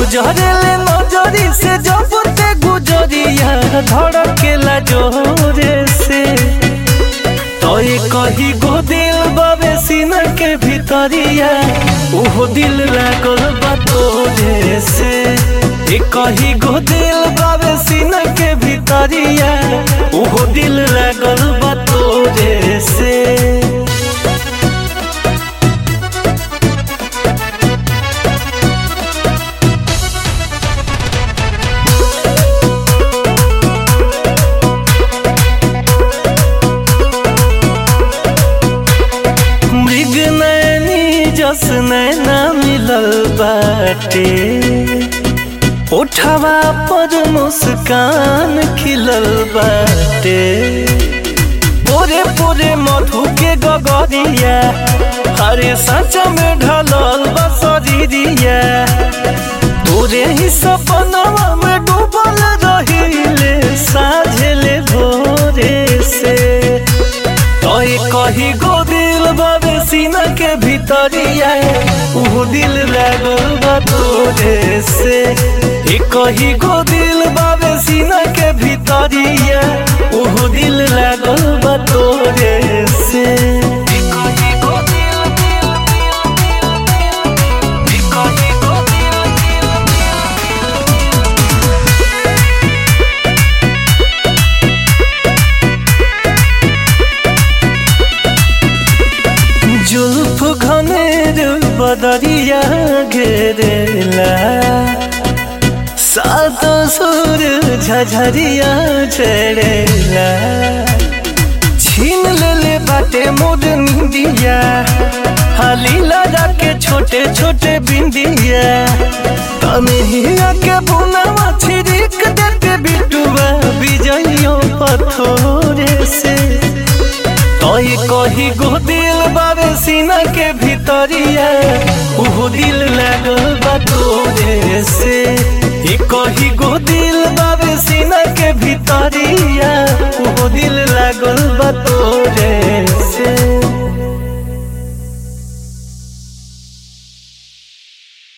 गुजरेले नजरी से जब ते गुजरिया धड़केला जोरे से तोय कही गो दिल बाबे सीना के भीतरिया उहो दिल लागल बा तोरे से ए कही गो दिल बाबे सीना के भीतरिया उहो दिल लागल बा तोरे से मृग नैनी जस नैना मिलल बाटे उठवा पर मुस्कान खिलल बाटे पोरे पोरे मधु के गगरिया हरे सच में ढलल बसरिया तोरे ही सपनवा में डूबल रहिले साझले भोरे से तोय कही गो दिल बाबे सीना के भीतरिया ऊ दिल लागल बा तोरे से ए कही गो दिल बाबे सीना के भीतरिया ऊ दिल लागल बा तोरे से ए कही गो दिल दिल दिल दिल ए कही गो दिल दिल जुल्फ घनेर बदरिया घेरेला सात सुर झझरिया चढ़ेला छीन लेले बाटे मोर निंदिया हाली लगा के छोटे छोटे बिंदिया तनहिया के बुनावा छिड़क देते बिटुआ बिजइयों पथोरे से तोय कही गो दिल बाबे सीना के भीतरिया उहो दिल लागल बा तोरे से ए कही गो दिल बाबे सीना के भीतरिया उहो दिल